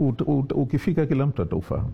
ut, ut, ukifika kila mtu ataufahamu.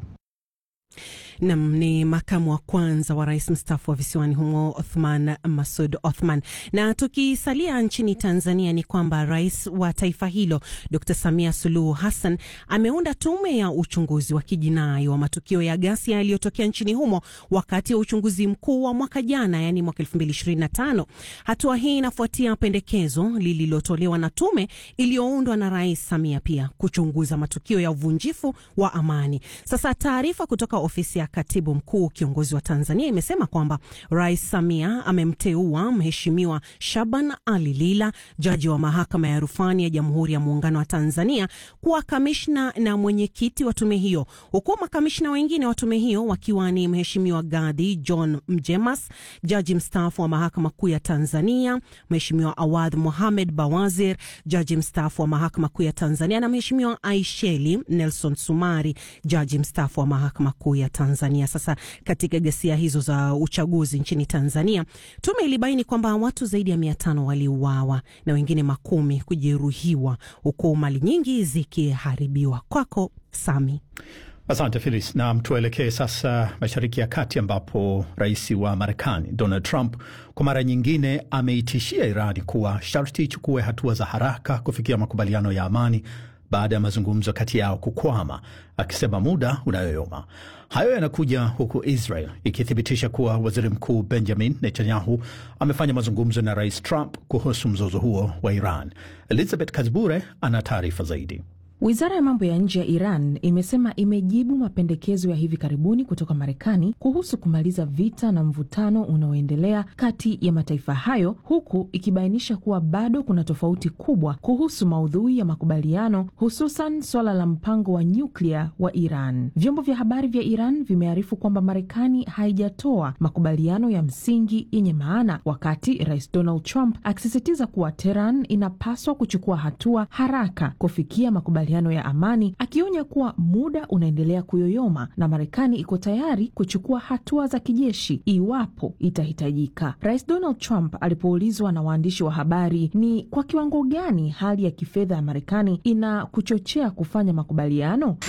Nam ni makamu wa kwanza wa rais mstaafu wa visiwani humo Othman Masud Othman. Na tukisalia nchini Tanzania ni kwamba rais wa taifa hilo Dr Samia Suluhu Hassan ameunda tume ya uchunguzi wa kijinai wa matukio ya ghasia yaliyotokea nchini humo wakati wa uchunguzi mkuu wa mwaka jana, yani mwaka 2025. Hatua hii inafuatia pendekezo lililotolewa na tume iliyoundwa na rais Samia pia kuchunguza matukio ya uvunjifu wa amani. Sasa taarifa kutoka ofisi ya katibu mkuu kiongozi wa Tanzania imesema kwamba Rais Samia amemteua Mheshimiwa Shaban Ali Lila, jaji wa mahakama ya rufani ya Jamhuri ya Muungano wa Tanzania, kuwa kamishna na mwenyekiti wa tume hiyo, huku makamishna wengine wa tume hiyo wakiwa ni Mheshimiwa Gadi John Mjemas, jaji mstaafu wa mahakama kuu ya Tanzania, Mheshimiwa Awadh Mohamed Bawazir, jaji mstaafu wa mahakama kuu ya Tanzania, na Mheshimiwa Aisheli Nelson Sumari, jaji mstaafu wa mahakama kuu ya Tanzania. Sasa katika ghasia hizo za uchaguzi nchini Tanzania, tume ilibaini kwamba watu zaidi ya mia tano waliuawa na wengine makumi kujeruhiwa, huku mali nyingi zikiharibiwa. Kwako Sami. Asante Filis, na tuelekee sasa Mashariki ya Kati ambapo rais wa Marekani Donald Trump kwa mara nyingine ameitishia Irani kuwa sharti ichukue hatua za haraka kufikia makubaliano ya amani baada ya mazungumzo kati yao kukwama, akisema muda unayoyoma. Hayo yanakuja huku Israel ikithibitisha kuwa waziri mkuu Benjamin Netanyahu amefanya mazungumzo na rais Trump kuhusu mzozo huo wa Iran. Elizabeth Kazbure ana taarifa zaidi. Wizara ya mambo ya nje ya Iran imesema imejibu mapendekezo ya hivi karibuni kutoka Marekani kuhusu kumaliza vita na mvutano unaoendelea kati ya mataifa hayo, huku ikibainisha kuwa bado kuna tofauti kubwa kuhusu maudhui ya makubaliano, hususan swala la mpango wa nyuklia wa Iran. Vyombo vya habari vya Iran vimearifu kwamba Marekani haijatoa makubaliano ya msingi yenye maana, wakati Rais Donald Trump akisisitiza kuwa Tehran inapaswa kuchukua hatua haraka kufikia makubaliano ya amani akionya kuwa muda unaendelea kuyoyoma na Marekani iko tayari kuchukua hatua za kijeshi iwapo itahitajika. Rais Donald Trump alipoulizwa na waandishi wa habari ni kwa kiwango gani hali ya kifedha ya Marekani ina kuchochea kufanya makubaliano,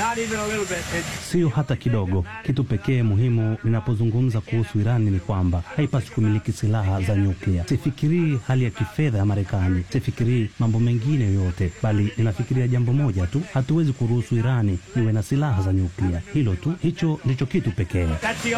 siyo hata kidogo. Kitu pekee muhimu ninapozungumza kuhusu Irani ni kwamba haipaswi kumiliki silaha za nyuklia. Sifikirii hali ya kifedha ya Marekani, sifikirii mambo mengine yoyote, bali ninafikiria jambo moja tu hatuwezi kuruhusu Irani iwe na silaha za nyuklia. Hilo tu, hicho ndicho kitu pekee.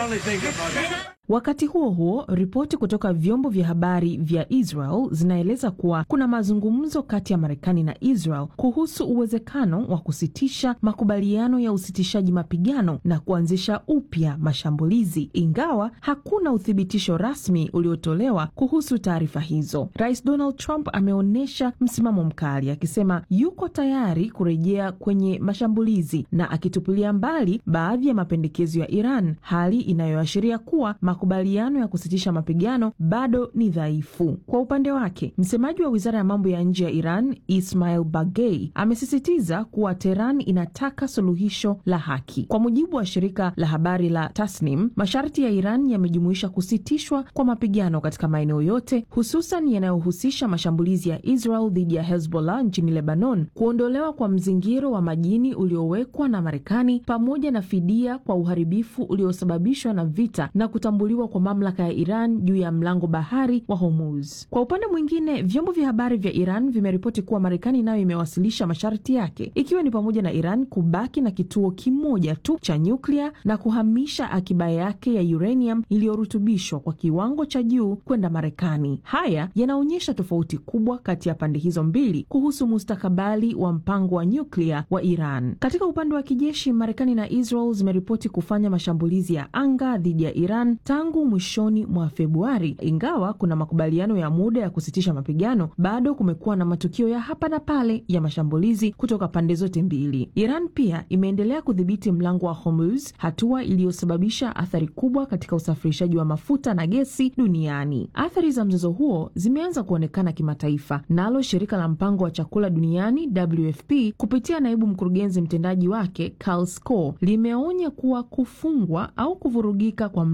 Wakati huo huo, ripoti kutoka vyombo vya habari vya Israel zinaeleza kuwa kuna mazungumzo kati ya Marekani na Israel kuhusu uwezekano wa kusitisha makubaliano ya usitishaji mapigano na kuanzisha upya mashambulizi, ingawa hakuna uthibitisho rasmi uliotolewa kuhusu taarifa hizo. Rais Donald Trump ameonyesha msimamo mkali akisema yuko tayari kurejea kwenye mashambulizi na akitupilia mbali baadhi ya mapendekezo ya Iran, hali inayoashiria kuwa makubaliano ya kusitisha mapigano bado ni dhaifu. Kwa upande wake, msemaji wa wizara ya mambo ya nje ya Iran Ismail Bagei amesisitiza kuwa Teheran inataka suluhisho la haki. Kwa mujibu wa shirika la habari la Tasnim, masharti ya Iran yamejumuisha kusitishwa kwa mapigano katika maeneo yote, hususan yanayohusisha mashambulizi ya Israel dhidi ya Hezbollah nchini Lebanon, kuondolewa kwa mzingiro wa majini uliowekwa na Marekani, pamoja na fidia kwa uharibifu uliosababishwa na vita na kutambuliwa kwa mamlaka ya Iran juu ya mlango bahari wa Hormuz. Kwa upande mwingine, vyombo vya habari vya Iran vimeripoti kuwa Marekani nayo imewasilisha masharti yake, ikiwa ni pamoja na Iran kubaki na kituo kimoja tu cha nyuklia na kuhamisha akiba yake ya uranium iliyorutubishwa kwa kiwango cha juu kwenda Marekani. Haya yanaonyesha tofauti kubwa kati ya pande hizo mbili kuhusu mustakabali wa mpango wa nyuklia wa Iran. Katika upande wa kijeshi, Marekani na Israel zimeripoti kufanya mashambulizi ya anga dhidi ya Iran tangu mwishoni mwa Februari. Ingawa kuna makubaliano ya muda ya kusitisha mapigano, bado kumekuwa na matukio ya hapa na pale ya mashambulizi kutoka pande zote mbili. Iran pia imeendelea kudhibiti mlango wa Hormuz, hatua iliyosababisha athari kubwa katika usafirishaji wa mafuta na gesi duniani. Athari za mzozo huo zimeanza kuonekana kimataifa, nalo shirika la mpango wa chakula duniani WFP kupitia naibu mkurugenzi mtendaji wake Karl Skol limeonya kuwa kufungwa au kuvurugika kwa mlango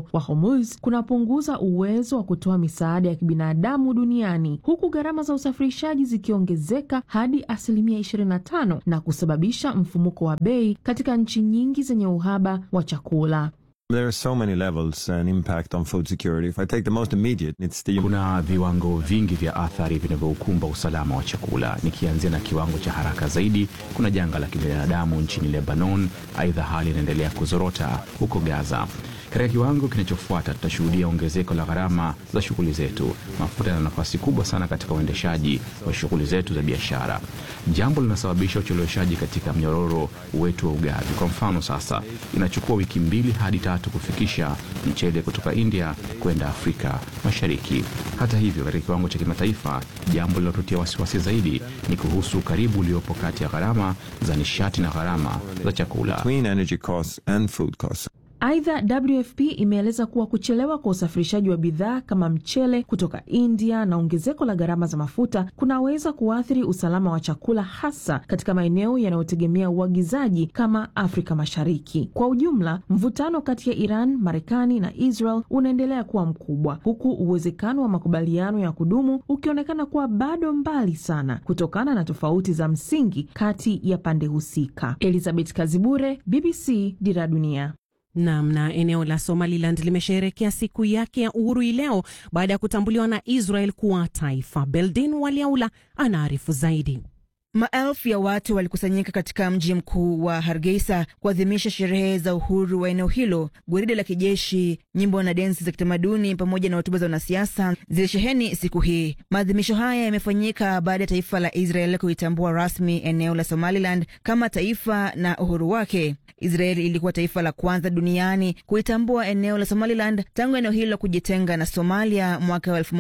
wa Hormuz kunapunguza uwezo wa kutoa misaada ya kibinadamu duniani huku gharama za usafirishaji zikiongezeka hadi asilimia 25 na kusababisha mfumuko wa bei katika nchi nyingi zenye uhaba wa chakula. There are so many levels and impact on food security. If I take the most immediate, it's the Kuna viwango vingi vya athari vinavyoukumba usalama wa chakula. Nikianzia na kiwango cha haraka zaidi, kuna janga la kibinadamu nchini Lebanon. Aidha, hali inaendelea kuzorota huko Gaza. Katika kiwango kinachofuata, tutashuhudia ongezeko la gharama za shughuli zetu. Mafuta yana nafasi kubwa sana katika uendeshaji wa shughuli zetu za biashara, jambo linasababisha ucheleweshaji katika mnyororo wetu wa ugavi. Kwa mfano, sasa inachukua wiki mbili hadi tatu kufikisha mchele kutoka India kwenda Afrika Mashariki. Hata hivyo, katika kiwango cha kimataifa, jambo linalotutia wasiwasi zaidi ni kuhusu ukaribu uliopo kati ya gharama za nishati na gharama za chakula. between energy costs and food costs. Aidha, WFP imeeleza kuwa kuchelewa kwa usafirishaji wa bidhaa kama mchele kutoka India na ongezeko la gharama za mafuta kunaweza kuathiri usalama wa chakula, hasa katika maeneo yanayotegemea uagizaji kama Afrika Mashariki. Kwa ujumla, mvutano kati ya Iran, Marekani na Israel unaendelea kuwa mkubwa, huku uwezekano wa makubaliano ya kudumu ukionekana kuwa bado mbali sana kutokana na tofauti za msingi kati ya pande husika. Elizabeth Kazibure, BBC, Dira Dunia. Nam na eneo la Somaliland limesherehekea siku yake ya uhuru hii leo baada ya kutambuliwa na Israel kuwa taifa. Beldin Waliaula anaarifu zaidi. Maelfu ya watu walikusanyika katika mji mkuu wa Hargeisa kuadhimisha sherehe za uhuru wa eneo hilo. Gwaride la kijeshi, nyimbo na densi za kitamaduni pamoja na hotuba za wanasiasa zilisheheni siku hii. Maadhimisho haya yamefanyika baada ya taifa la Israel kuitambua rasmi eneo la Somaliland kama taifa na uhuru wake. Israel ilikuwa taifa la kwanza duniani kuitambua eneo la Somaliland tangu eneo hilo kujitenga na Somalia mwaka wa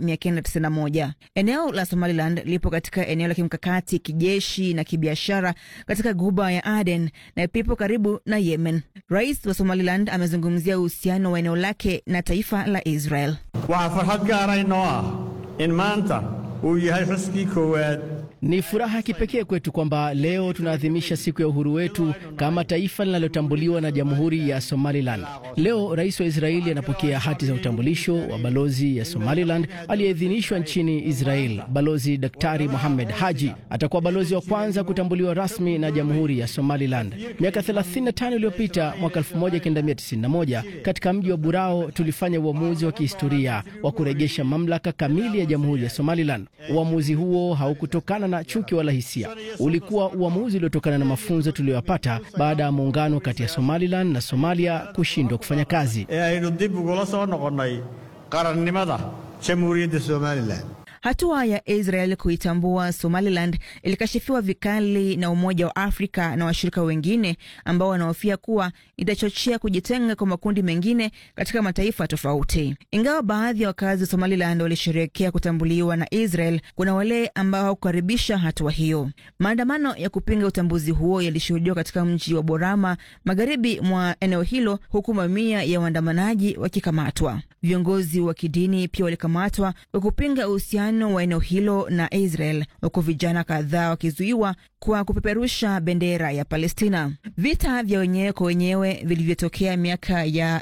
1991. Eneo la Somaliland lipo katika eneo la kimkakati kijeshi na kibiashara katika guba ya Aden na pipo karibu na Yemen. Rais wa Somaliland amezungumzia uhusiano wa eneo lake na taifa la Israel. waxaa farxad gaara inoo ah in maanta uu yahay xuskii koowaad Ni furaha ya kipekee kwetu kwamba leo tunaadhimisha siku ya uhuru wetu kama taifa linalotambuliwa na Jamhuri ya Somaliland. Leo rais wa Israeli anapokea hati za utambulisho wa balozi ya Somaliland aliyeidhinishwa nchini Israel. Balozi Daktari Mohamed Haji atakuwa balozi wa kwanza kutambuliwa rasmi na Jamhuri ya Somaliland. Miaka 35 iliyopita, mwaka 1991, katika mji wa Burao tulifanya uamuzi wa kihistoria wa kurejesha mamlaka kamili ya Jamhuri ya Somaliland. Uamuzi huo haukutokana na chuki wala hisia. Ulikuwa uamuzi uliotokana na mafunzo tuliyoyapata baada ya muungano kati ya Somaliland na Somalia kushindwa kufanya kazi. ee aynu dib ugula soo noqonnay qarannimada jamhuuriyadda somalilan Hatua ya Israel kuitambua Somaliland ilikashifiwa vikali na Umoja wa Afrika na washirika wengine ambao wanahofia kuwa itachochea kujitenga kwa makundi mengine katika mataifa tofauti. Ingawa baadhi ya wakazi wa Somaliland walisherehekea kutambuliwa na Israel, kuna wale ambao hawakukaribisha hatua hiyo. Maandamano ya kupinga utambuzi huo yalishuhudiwa katika mji wa Borama, magharibi mwa eneo hilo, huku mamia ya waandamanaji wakikamatwa. Viongozi wa kidini pia walikamatwa kwa kupinga uhusiano wa eneo hilo na Israel, huku vijana kadhaa wakizuiwa kwa kupeperusha bendera ya Palestina. Vita vya wenyewe kwa wenyewe vilivyotokea miaka ya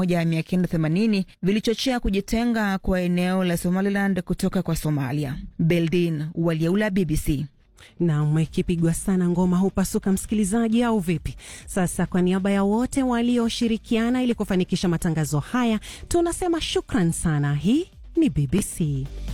1980 vilichochea kujitenga kwa eneo la Somaliland kutoka kwa Somalia. Beldin Waliaula, BBC. Nam, ikipigwa sana ngoma hupasuka, msikilizaji, au vipi? Sasa kwa niaba ya wote walioshirikiana ili kufanikisha matangazo haya tunasema shukran sana. Hii ni BBC.